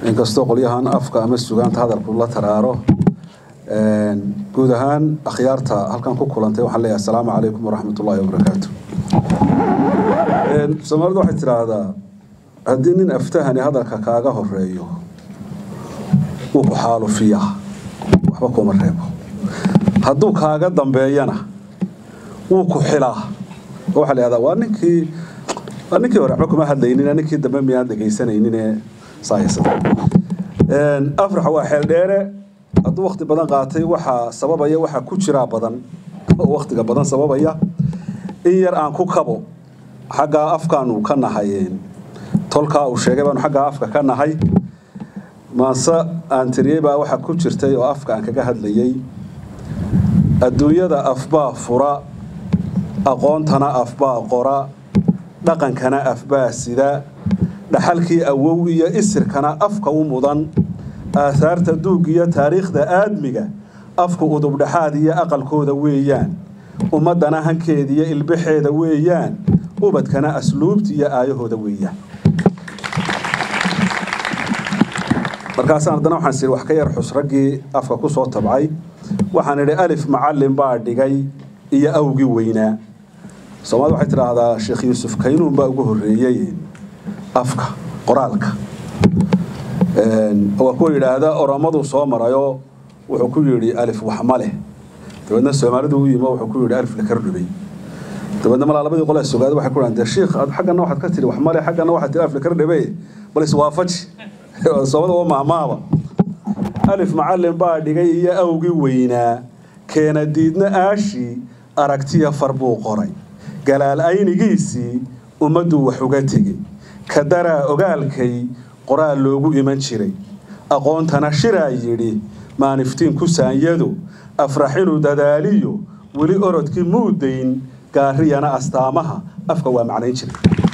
inkastoo qolyahan afka ama sugaanta hadalku la taraaro guud ahaan akhyaarta halkan ku kulantay waxaan leeyahay asalaamu calaykum waraxmat ullaahi wabarakaatu soomaalidu waxay tidhaahdaa haddii nin aftahani hadalka kaaga horeeyo wuu ku xaalufiyaa waxba kuma reebo hadduu kaaga dambeeyana wuu ku xilaa oo waxaa la yihahdaa waa ninkii waa ninkii hore waxba kuma hadlaynin ninkii dambe miyaan dhegaysanayninee saayasada afraxa waa xeel dheere hadduu wakti badan qaatay waxaa sababaya waxaa ku jiraa badan oo waktiga badan sababaya in yar aan ku kabo xaggaa afkaanu ka nahay tolkaa uu sheegay baanu xaggaa afka ka nahay maase aan tiriyey baa waxaa ku jirtay oo afka aan kaga hadlayay adduunyada afbaa fura aqoontana afbaa qora dhaqankana afbaa sida dhaxalkii awow iyo isirkana afka u mudan aahaarta duug iyo taariikhda aadmiga afku udubdhaxaad iyo aqalkooda weeyaan ummaddana hankeeda iyo ilbaxeeda weeyaan ubadkana asluubta iyo aayahooda weeyaan markaasaan haddana waxaan sii wax ka yar xus raggii afka ku soo tabcay waxaan idhi alif macallin baa dhigay iyo awgii weynaa soomaalida waxay tidhaahdaa sheekh yuusuf kaynuun baa ugu horreeyey afka qoraalka waa kuwa yidhaahda oromaduu soo marayo wuxuu ku yidhi alif wax ma leh dabeedna soomaalidu u yimo wuxuu ku yidhi alif la kardhubay dabeedna malaa labadii qole sugaada waxay ku dhahan dee shiikh xaggana waxaad ka tiri wax ma leh xaggana waxaad tiri alif la kardhubay bal iswaafaji soomada waa mahmaaba alif macallin baa dhigay iyo awgii weynaa keena diidna aashii aragtiya far buu qoray galaal aynigiisii ummadduu wax uga tegey kadaraa ogaalkay qoraal loogu iman jiray aqoontana shiraa yidhi maaniftiin ku saanyado afraxinu dadaaliyo weli orodkii muudayn gaariyana astaamaha afka waa macnayn jiray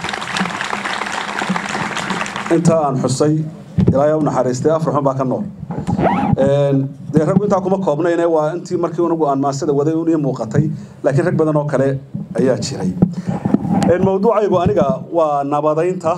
intaa aan xusay ilaahay u naxariistay afraxun baa ka nool dee raggu intaa kuma koobnayne waa intii markii unagu aan maasada waday un ii muuqatay laakiin rag badan oo kale ayaa jiray mawduucaygu aniga waa nabadaynta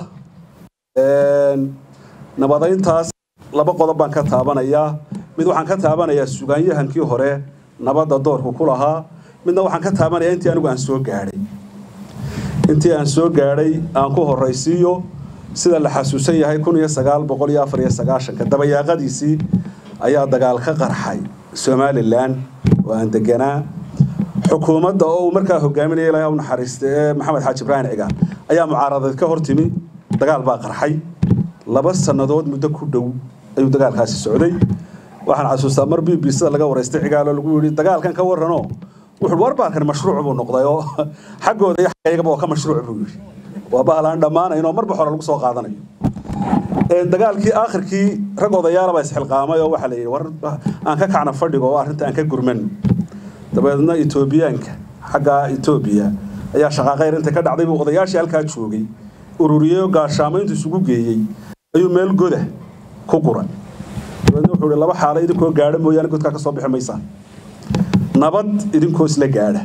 nabadayntaas laba qodob baan ka taabanayaa mid waxaan ka taabanayaa sugaanyahankii hore nabadda doorku ku lahaa midna waxaan ka taabanayaa intii anigu aan soo gaadhay intii aan soo gaadhay aan ku horraysiiyo sida la xasuusan yahay kun iyo sagaal boqol iyo afar iyo sagaashanka dabayaaqadiisii ayaa dagaal ka qarxay somalilan oo aan deganaa xukuumadda oo uu markaa hogaaminaya ilahay u naxariista ee maxamed xaaji ibraahim cigaal ayaa mucaaradeed ka hortimi dagaal baa qarxay laba sannadood muddo ku dhow ayuu dagaalkaasi socday waxaan xasuustaa mar b b sida laga waraystay cigaalo lagu yidhi dagaalkan ka warranoo wuxuu warbaalkan mashruuc buu noqday oo xaggooda iyo xaggayagaba waa ka mashruuc buu yidhi waa bahlaan dhammaanayn oo marba hore lagu soo qaadanayo dagaalkii aakhirkii rag odayaalaba isxilqaamay oo waxaa la yidhi war aan ka kacna fadhiga oo arrinta aan ka gurmano dabeedna etoobiyaanka xagga etoobiya ayaa shaqaaqayr inta ka dhacday buu odayaashii halkaa joogay ururiyey oo gaashaamo intuu isugu geeyey ayuu meel goda ku guray dabeedna wuxuu ihi laba xaalo idinkoo gaadha mooyaane godkaa ka soo bixi maysaan nabad idinkoo isla gaadha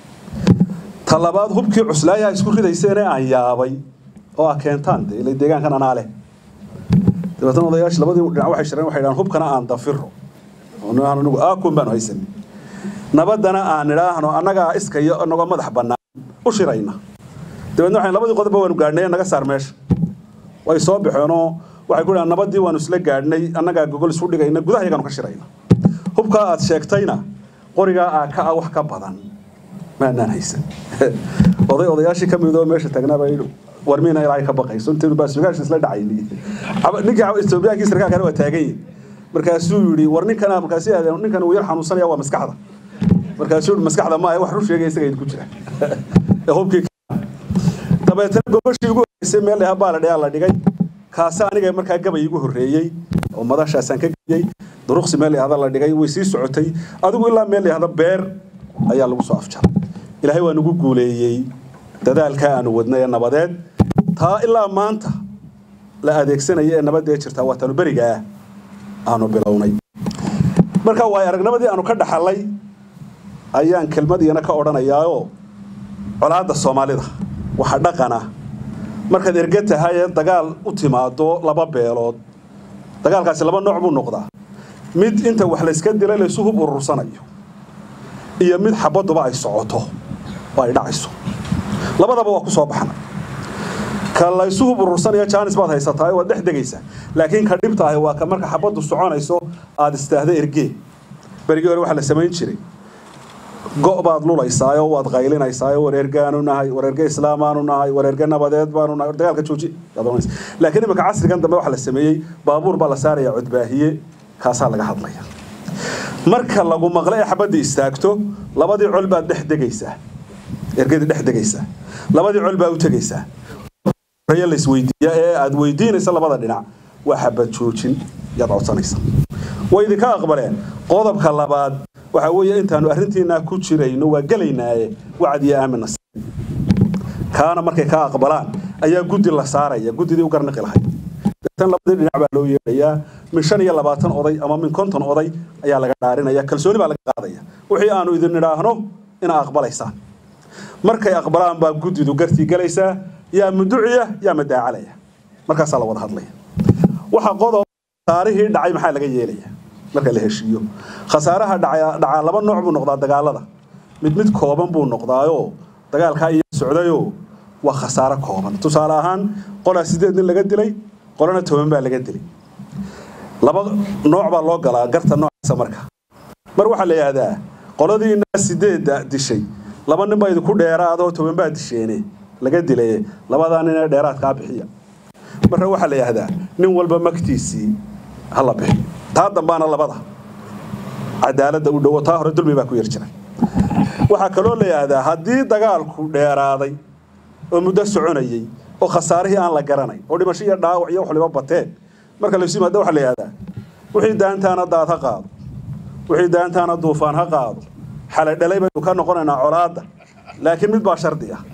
ta labaad hubkii cuslaayaha isku ridayseene aan yaabay oo ah keentaan dee ila deegaankan anaa leh dabeetna odayaashii labadii dhinac waxay shireen waxay dhahaan hubkana aan dafiro anigu aakun baanu haysanay nabaddana aan idhaahno annagaa iskayo inagoo madax bannaan u shirayna dabeedna waxay labadii qodobba waanu gaadhnay naga saar meesha way soo baxeenoo waxay ku dhahaan nabaddii waanu isla gaadhnay annagaa gogol isu dhigayna gudaha iyagaanu ka shirayna hubkaa aad sheegtayna qorigaa aa ka ah wax ka badan maanaan haysan oday odayaashii ka midoo meesha taagnaabaa yidhi war miina ilaahay ka baqayso intaynu baasugaash isla dhacayni ninkii etoobiyaankii sarkaalkana waa taagan yihin markaasuu yidhi war ninkana markaasi aadeen ninkan uu yar xanuunsanaya waa maskaxda markaasuu yidhi maskaxda maaha wax run sheegaya isaga idinku jira ee hubkii dabeetana gobashii ugu horreysay meel dhaha baa la dhayaa la dhigay kaase aniga markaa gabay igu horreeyey oo madashaasaan ka geliyey duruqsi meel dhahda la dhigay way sii socotay adigu ilaa meel dhahda beer ayaa lagu soo afjaray ilaahay waa nagu guuleeyey dadaalkaa aanu wadnay ee nabadeed taa ilaa maanta la adeegsanaya ee nabadee jirtaa waa tanu berigaa aanu bilownay marka waay aragnimadii aanu ka dhaxalay ayaan kelmad iyana ka odhanayaao colaadda soomaalida waxa dhaqana markaad erge tahay ee dagaal u timaado laba beelood dagaalkaasi laba nooc buu noqdaa mid inta wax layska dilay laysu hub urursanayo iyo mid xabaduba ay socoto oo ay dhacayso labadaba waa ku soo baxna ka laysu hub urursanaya jaanis baad haysataa waad dhex degaysaa laakiin ka dhibta ahi waa ka marka xabaddu soconayso aad istaahda ergee berigii hore waxaa la samayn jiray go' baad lulaysaayo waad qaylinaysaao war ergaanu nahay war erge islaamaanu nahay war erge nabadeed baanu nahay war dagaalka jooji laakiin imika casrigan dambe waxaa la sameeyey baabuur baa la saaraya codbaahiye kaasaa laga hadlaya marka lagu maqlo ee xabadda istaagto labadii col baad dhex degaysaa ergadii dhex degaysaa labadii col baa u tegaysaa laisweydiiya ee aad weydiinaysa labada dhinac waa xabad joojin yaad codsanaysa way idinka aqbaleen qodobka labaad waxaa weeye intaanu arrintiinaa ku jirayno waa gelaynaaye wacd iyo aamina kaana markay ka aqbalaan ayaa guddi la saaraya guddidii u garniqi lahayd tan labadii dhinac baa loo yeedhayaa min shan iyo labaatan oday ama min konton oday ayaa laga dhaarinaya kalsooni baa laga qaadaya wixii aanu idin idhaahno inaa aqbalaysaan markay aqbalaan baa guddidu gartii gelaysaa yaa muduciya yaa madaacalaya markaasaa la wada hadlaya waxa qodob khasaarihii dhacay maxaa laga yeelaya marka la heshiiyo khasaaraha dhacaa laba nooc buu noqdaa dagaalada mid mid kooban buu noqdaayoo dagaalkaa iyo socdayoo waa khasaaro kooban tusaale ahaan qolaa sideed nin laga dilay qolana toban baa laga dilay laba nooc baa loo galaa garta noocaasa marka mar waxaa la yidhaahdaa qoladii inaa sideedda dishay laba nin baa idinku dheeraadoo toban baa disheene laga dilay labadaa nin ee dheeraadkaa bixiya marka waxaa la yidhaahdaa nin walba magtiisii hala bixiyo taa dambaana labada cadaaladda u dhowo taa hore dulmi baa ku yar jira waxaa kaloo la yidhaahdaa haddii dagaalku dheeraaday oo muddo soconayey oo khasaarihii aan la garanayn oo dhimasho iyo dhaawac iyo waxliba bateen marka laysu yimaada waxaa la yidhahdaa wixii daantaana daad ha qaado wixii daantaana duufaan ha qaado xalay dhalay baynu ka noqonaynaa colaadda laakiin mid baa shardi ah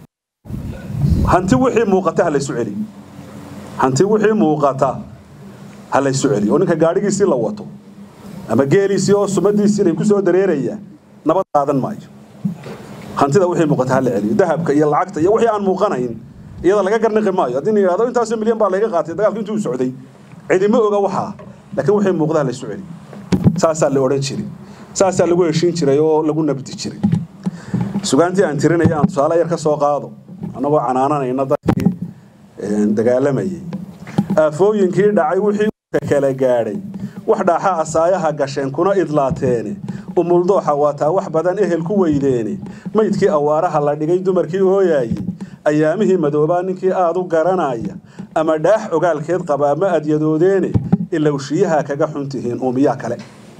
hanti wixii muuqata ha laysu celiyo hanti wixii muuqata ha laysu celiyo oo ninka gaadhigiisii la wato ama geeliisii oo sumadiisii lay ku soo dareeraya nabad qaadan maayo hantida wixii muuqata ha la celiyo dahabka iyo lacagta iyo wixii aan muuqanayn iyada laga garniqi maayo haddii la yidhahdo intaasoo milyan baa layga qaatay dagaalku intuu socday cidima oga waxaa laakiin wixii muuqda ha laysu celiyo saasaa la odhan jiray saasaa lagu heshiin jiray oo lagu nabdi jiray sugaantii aan tirinaya aan tusaale yar ka soo qaado annagoo canaananayna dadkii dagaalamayay aafooyinkii dhacay wixii ka kala gaadhay wax dhaaxa asaayaha gasheen kuna idlaateene umuldooxa waataa wax badan ehel ku weydeene maydkii awaaraha la dhigay dumarkii ooyaayey ayaamihii madoobaa ninkii aad u garanaya ama dhaax ogaalkeed qabaa ma adyadoodeene ilowshiyaha kaga xun tihiin uumiyaa kale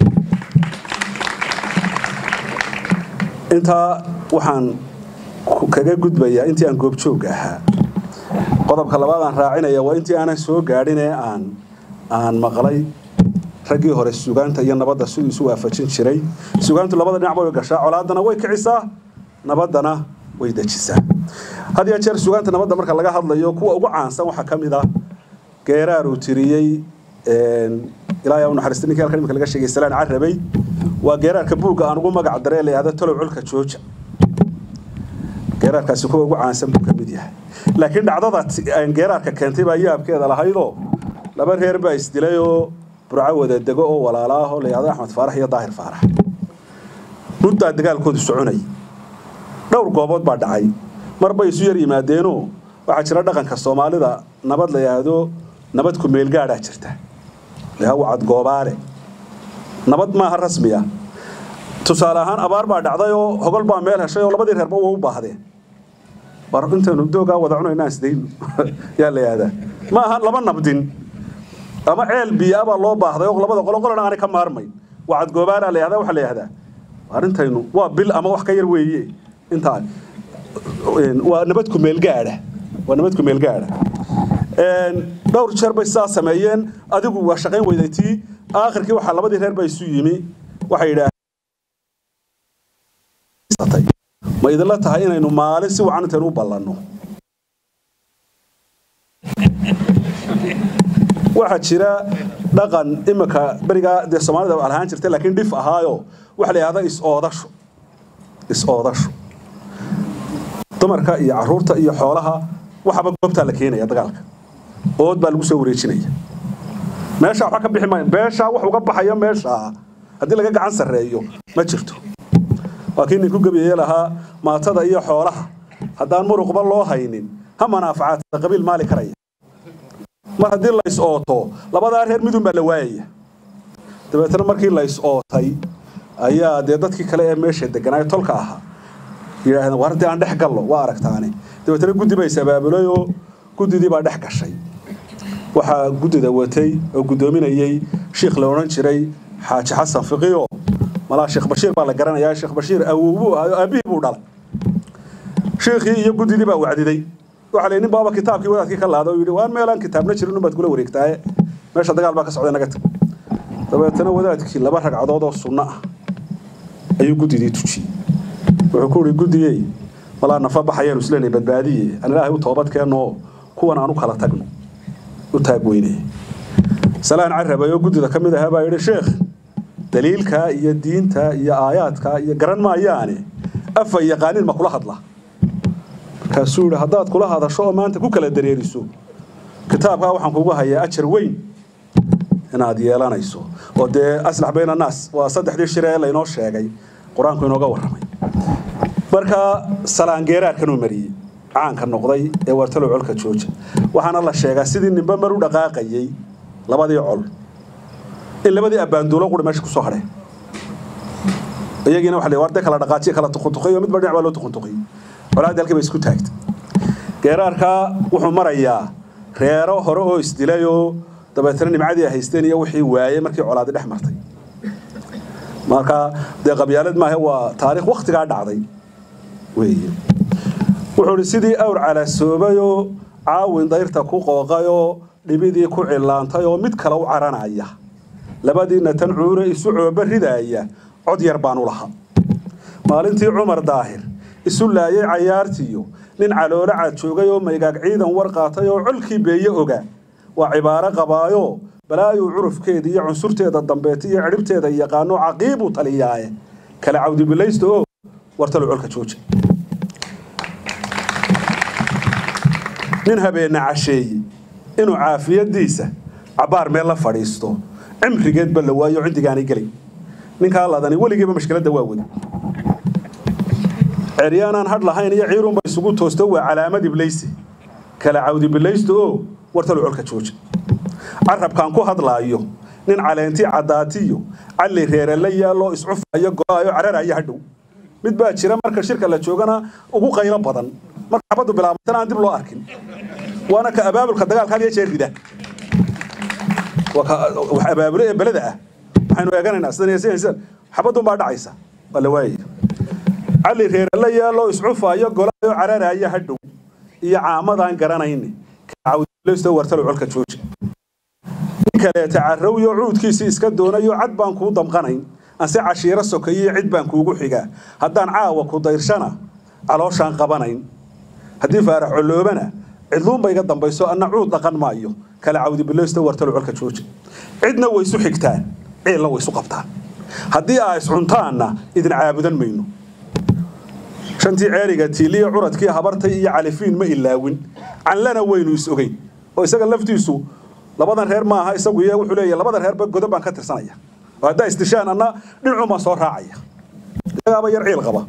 intaa waxaan kaga gudbayaa intii aan goobjoogga ahaa qodobka labaad aan raacinaya waa intii aanan soo gaadhin ee aan aan maqlay raggii hore sugaanta iyo nabadda siduu isu waafajin jiray sugaantu labada dhinacba way gashaa colaadana way kicisaa nabaddana way dejisaa had iyo jeer sugaanta nabadda marka laga hadlayo kuwa ugu caansan waxaa ka mid ah geeraar uu tiriyey ilaahay u naxariista ninkii halkan imika laga sheegay salaan carabay waa geeraarka buugga aan ugu magac daree la yihahdo talow culka jooja geeraarkaasi kuwa ugu caansan buu ka mid yahay laakiin dhacdada geeraarka keentay baa yaabkeeda lahaydoo laba reer baa isdilay oo burco wada dego oo walaala ah oo la yihahdo axmed faarax iyo daahir faarax muddaa dagaalkoodu soconay dhowr goobood baa dhacay mar bay isu yar yimaadeenoo waxaa jira dhaqanka soomaalida nabad la yidhaahdo nabad ku meelgaadhaa jirta layaha wacad goobaale nabad maaha rasmi ah tusaale ahaan abaar baa dhacday oo hogol baa meel heshay oo labadii reerba waa u baahdeen war intaynu doogaa wada cunayna aan isdayno yaa la yihahdaa ma aha laba nabdin ama ceel biyaa baa loo baahday oo labada qolo qolana aanay ka maarmayn wacad goobaala la yihahdaa waxaa la yihahdaa arrintaynu waa bil ama wax ka yar weeye intaa waa nabad ku meel gaadha waa nabad ku meel gaadha dhowr jeer bay sidaa sameeyeen adigu waa shaqayn weyday tii aakhirkii waxaa labadii reer baa isu yimi waxay yidhaaheen ma idinla tahay inaynu maalin si wacan intaynu u ballanno waxaa jira dhaqan imika berigaa dee soomaalida lahaan jirtay laakiin dhif ahaayo waxa la yidhahda is-oodasho is-oodasho dumarka iyo caruurta iyo xoolaha waxaba goobtaa la keenaya dagaalka ood baa lagu soo wareejinaya meeshaa waxba ka bixi maayo beeshaa wax uga baxaya meeshaa haddii laga gacan sarreeyo ma jirto waa kii ninku gebiye lahaa maatada iyo xoolaha haddaan muruqba loo haynin ha manaafacaadta qabiil maali karaya mar haddii lays ooto labadaa reer midun baa la waayaya dabeetana markii lays ootay ayaa dee dadkii kale ee meesha deganaayo tolka ahaa yidhaahdeen war haddii aan dhex gallo waa aragtaane dabeetana guddi bay sabaabulayoo oo guddidii baa dhex gashay waxaa guddida watay oo guddoominayey shiikh la odhan jiray xaaji xasan fiqiyo malaa sheekh bashiir baa la garanayaa sheekh bashiir awowbuu ahayo aabbihii buu dhalay shiikhii iyo guddidii baa wacdiday waxaa la nin baaba kitaabkii wadaadkii ka laada oo yidhi waan meelaan kitaabna jirin unbaad kula wareegtaaye meesha dagaal baa ka socday naga tag dabeetana wadaadkii laba ragcadood oo sunno ah ayuu guddidii tujiyey wuxuu ku yidhi guddigey malaa nafa baxayaanu isleenay badbaadiye aan ilaahay u toobad keenno kuwan aan u kala tagno u taag weynaya salaan carabay oo guddida ka mid ahaa baa yidhi sheekh daliilka iyo diinta iyo aayaadka iyo garan maayaane afa yaqaanin ma kula hadla markaasuu yidhi haddaad kula hadasho oo maanta ku kala dareeriso kitaabkaa waxaan kugu hayaa ajar weyn inaad yeelanayso oo dee aslax bayna annaas waa saddexdii shire ee laynoo sheegay qur-aanku inooga warramay marka salaangeeraarkanuu mariyey caanka noqday ee wartalow colka jooja waxaana la sheegaa sidii nimbe mar u dhaqaaqayey labadii col in labadii abbaanduulo quri meesha kusoo hadheen iyagiina waxa la warde kala dhaqaajiye kala tuquntuqay oo midba dhinac baa loo tuquntuqay colaadii halkii bay isku taagtay geeraarkaa wuxuu marayaa reero hore oo isdilay oo dabeetana nimcadii ay haysteen iyo wixii waayey markii colaadi dhex martay marka dee qabyaalad maahe waa taariikh waktigaa dhacday weeye wuxuu ihi sidii awr calaasoobayoo caawin dayrta ku qooqayoo dhibidii ku cillaantay oo mid kale u caranaya labadiina tan cuure isu cooba ridaaya cod yar baan u lahaa maalintii cumar daahir isu laayay cayaartiyo nin caloolo cad joogay oo maygaag ciidan war qaatay oo colkii beeye oga waa cibaaro qabaayo balaayuu curufkeeda iyo cunsurteeda dambeeta iyo cidhibteeda yaqaano caqiibuu taliyaaye kala cawdibilaysta oo wartalo colka jooja nin habeenna casheeye inuu caafiyadiisa cabbaar meel la fadhiisto cimrigeedba la waayo cindigaanay gelay ninkaa ladani weligiiba mashkiladda waa wada ceryaanaan hadh lahayn iyo ciirunba isugu toosto waa calaamad iblaysi kala cawdibilaysta oo wartalo colka jooja carabkaan ku hadlaayo nin caleentii caddaatiyo calli reere la yaaloo iscufayo go-ayo cararayo hadhow mid baa jira marka shirka la joogana ugu qaylo badan marka xabaddu bilaabatana aan dib loo arkin waana ka abaabulka dagaalka had iyo jeer rida waa ka wax abaabulo ee beleda ah waxaynu eeganaynaa sidan iyo sidan sidan xabadun baa dhacaysa waa la waayaya calli reere la yaaloo iscufayo golaayo cararayo hadhow iyo caamadaan garanayni kacawdilaysto wartalo colka jooja kaleeta carrowyo cuudkiisii iska doonayo cad baan kuu damqanayn anse cashiiro sokayiyo cid baan kuugu xigaa haddaan caawa ku dayrshana calooshaan qabanayn haddii faarax colloobana cidluunba iga dambayso anna cuud dhaqan maayo kala cawdibilaysto wartalo colka jooja cidna way isu xigtaan ciilna way isu qabtaan haddii aa iscuntaanna idin caabudan mayno shantii ceeriga tiiliya curadkii habartay iyo califiin ma ilaawin canlana waynu is ogeyn oo isaga laftiisu labadan reer maaha isagu iyo wuxuu leeyahay labadan reerba godob baan ka tirsanaya oo haddaa isdishaan anna dhinacun baan soo raacaya isagaaba yar ciil qaba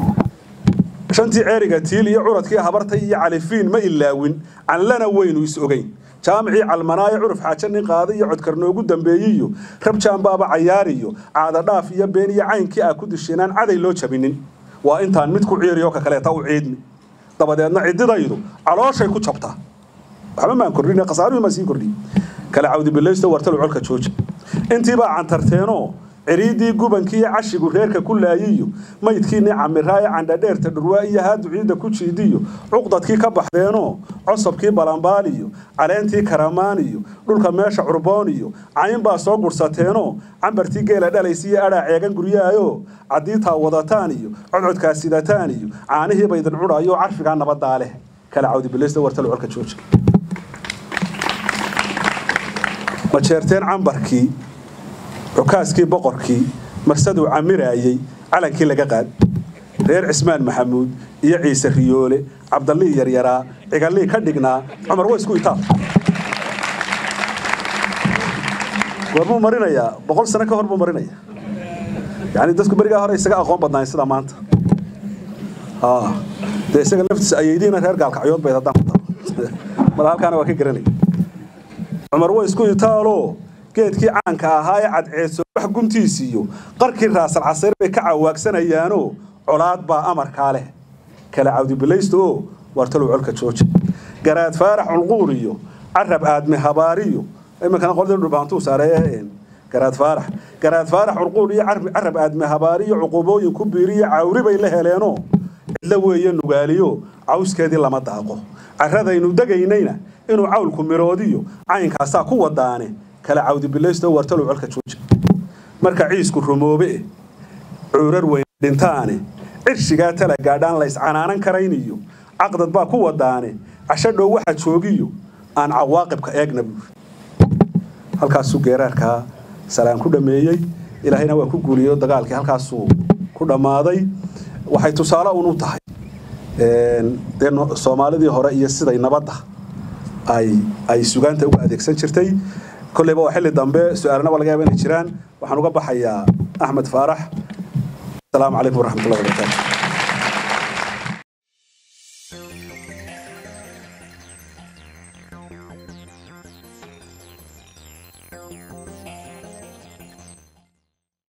shantii ceeriga tiil iyo curadkii habartay iyo califiin ma ilaawin canlana waynu is ogeyn jaamicii calmanaayo curuf xaajo nin qaada iyo codkar noogu dambeeyiyo rabjaanbaaba cayaariyo caadadhaaf iyo been iyo caynkii aa ku disheenaan caday loo jabinin waa intaan mid ku ciiriyo ka kaleeta u ciidni dabadeedna ciddidaydu calooshay ku jabtaa waxba maan kordhin khasaaruhu maan sii kordhin kala cawdibilaysto wartalo colka jooja intiibaa cantarteenoo ciriiddii gubankii iyo cashigu reerka ku laayiyo maydkiinii camiraaye candhadheerta dhurwaa iyo haadu ciidda ku jiidiyo cuqdadkii ka baxdeenoo cosabkii balambaaliyo caleentii karamaaniyo dhulka meesha curbooniyo caynbaa soo gurhsateenoo cambartii geela dhalaysiiyo adhaa ceegan guryaayoo caddiitaa wadataan iyo codcodkaa sidataan iyo caanihiiba idin cudhaayoo carfigaa nabadaa leh kala cawdibilaysto wartalo colka jooja ma jeerteen cambarkii cukaaskii boqorkii marsaduu camiraayey calankii laga qaad reer cismaan maxamuud iyo ciise riyoole cabdallii yaryaraa cigallii ka dhignaa cumar wa isku itaab goormuu marinayaa boqol sano ka hor buu marinaya yani dadku berigaa hore isaga aqoon badnaayen sida maanta dee isaga laftiisa ayeydiina reer gaalkacyood bayd haddaan ku daro mala halkaana waa ka garanaya cumar way isku itaaloo geedkii caanka ahaa ee cadceedso wax guntiisiiyo qarkii raasal casayr bay ka cawaagsanayaanoo colaad baa amarkaa leh kala cawdibilaysta oo wartalow colka jooja garaad faarax culquur iyo carab aadme habaariyo iminkana qoladii dhulbaantuu saareeye garaad faarax garaad faarax culquur iyo carab aadme habaariyo cuqubooyin ku biiriyo cawri bay la heleenoo cidlo weeye nugaaliyo cawskeedii lama daaqo carradaynu degaynayna inuu cawlku miroodiyo caynkaasaa ku wadaane kala cawdibilaysto wartalow colka jooja marka ciisku rumoobe cuurar weyn dhintaane cirshigaa tala gaadhaan lays canaanan karayniyo caqdad baa ku wadaane casho dhow waxa joogiyo aan cawaaqibka eegna buuri halkaasuu geeraarkaa salaan ku dhammeeyey ilaahayna waa ku guuliyey dagaalkii halkaasuu ku dhammaaday waxay tusaale un u tahay dee soomaalidii hore iyo siday nabadda ay ay sugaanta uga adeegsan jirtay kolleyba waa xilli dambe su-aalana waa laga yaaba inay jiraan waxaan uga baxayaa axmed faarax asalaamu calaykum waraxmatullahi wabarakaatu